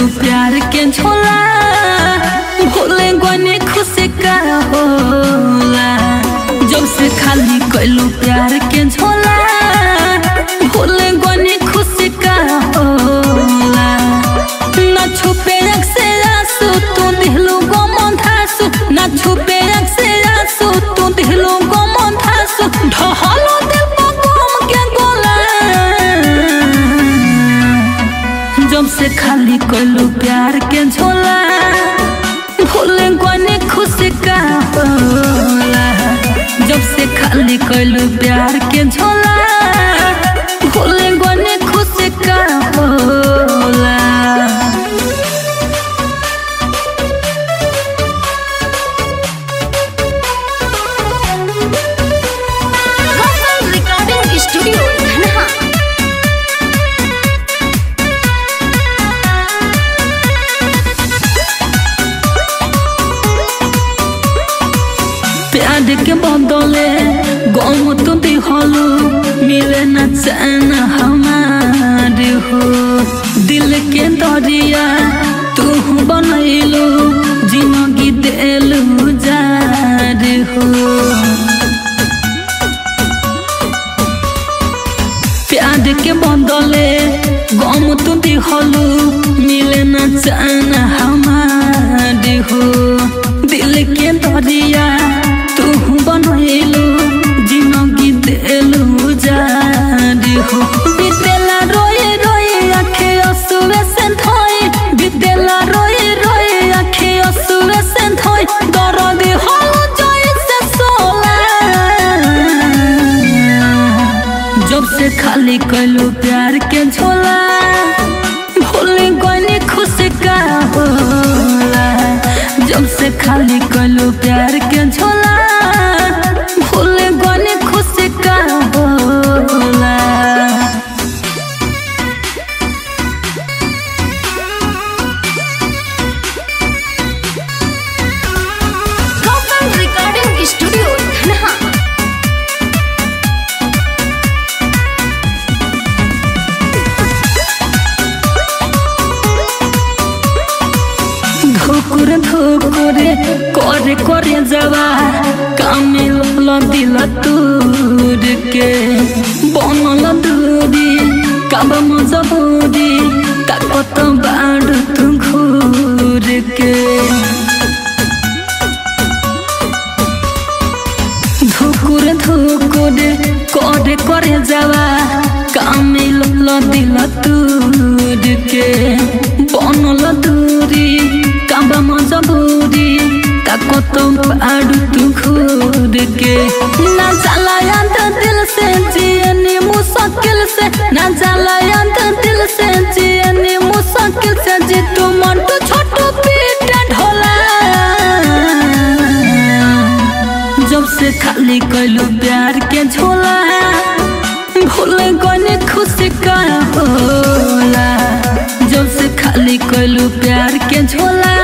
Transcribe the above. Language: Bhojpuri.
प्यार के झोला भूले गने खुशी का होला जब से खाली कैलू प्यार के झोला भूले गने खुशी का होला ना छुपे रख से आंसू तू दिलू गो मंधासु ना छुपे रख से आंसू तू दिलू गो मंधासु ढहलो दिल पर गम के गोला जब से खाली कोलू प्यार के झोला भूले गने खुशी का होला जब से खाली कोलू प्यार के झोला भूले गने खुशी का होला Vocal Recording Studio, Dhanha. प्यार के बदले गम तो दिहलू मिले न चैन हमारे हो दिल के दरिया तू बनैलू जिंदगी देलू जार हो प्यार के बदले गम तो दिहलू मिले न चैन हमारे हो दिल के दरिया तू बनैलू जिंदगी देलू जार हो बीतेला रोए रोए आखे असुए से धोए बीतेला रोए रोए आखे असुए से धोए दर्द हो जोई से सोला जब से खाली कैलू प्यार के झोला भूले गने खुशी का होला जब से खाली कैलू प्यार के झोला भूले गने खुशी का होला Vocal Recording Studio, Dhanha. ধুকুর ধুকুরে করে করে যাওয়া কামিল দিল তুরকে বনল দূরি কাবা মজবুরি তাকত বাড় তু ঘুরকে ধুকুর ধুকুরে করে করে যাওয়া কামিল দিল তুরকে বনল দূরি কাবা মজবুরি তাকত আড়ু তু ঘুরকে না জ্বালায়া তো দিল সে জিয়নি মুশকিল से ना জ্বালায়া তো দিল সে জিয়নি মুশকিল से যে তু মন্টু ছোট पीट ढोला जब से खाली कैलू प्यार के झोला भूल गने खुशी का होला जब से खाली कैलू प्यार के झोला